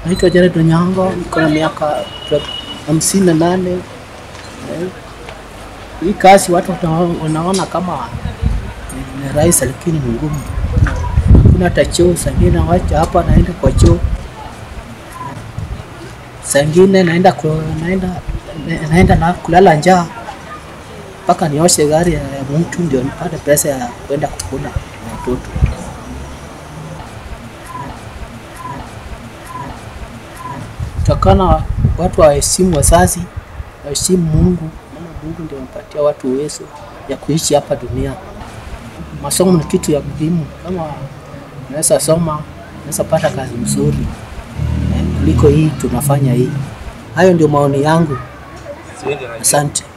Naitwa Jared Onyango, niko na miaka hamsini na nane. Eh, Hii kazi watu wana- wanaona kama ni- ni rahisi, lakini ni ngumu. Kuna hata choo, saa ingine wacha hapa, naenda kwa choo, saa ingine naenda ku- naenda naenda na kulala njaa mpaka nioshe gari ya ya mtu ndio nipate pesa ya kwenda kukula na watoto. Takana watu waheshimu wazazi, waheshimu Mungu, maana Mungu ndio anapatia watu uwezo ya kuishi hapa dunia. Masomo ni kitu ya muhimu, kama unaweza soma, unaweza pata kazi mzuri eh, kuliko hii tunafanya hii. Hayo ndio maoni yangu, asante.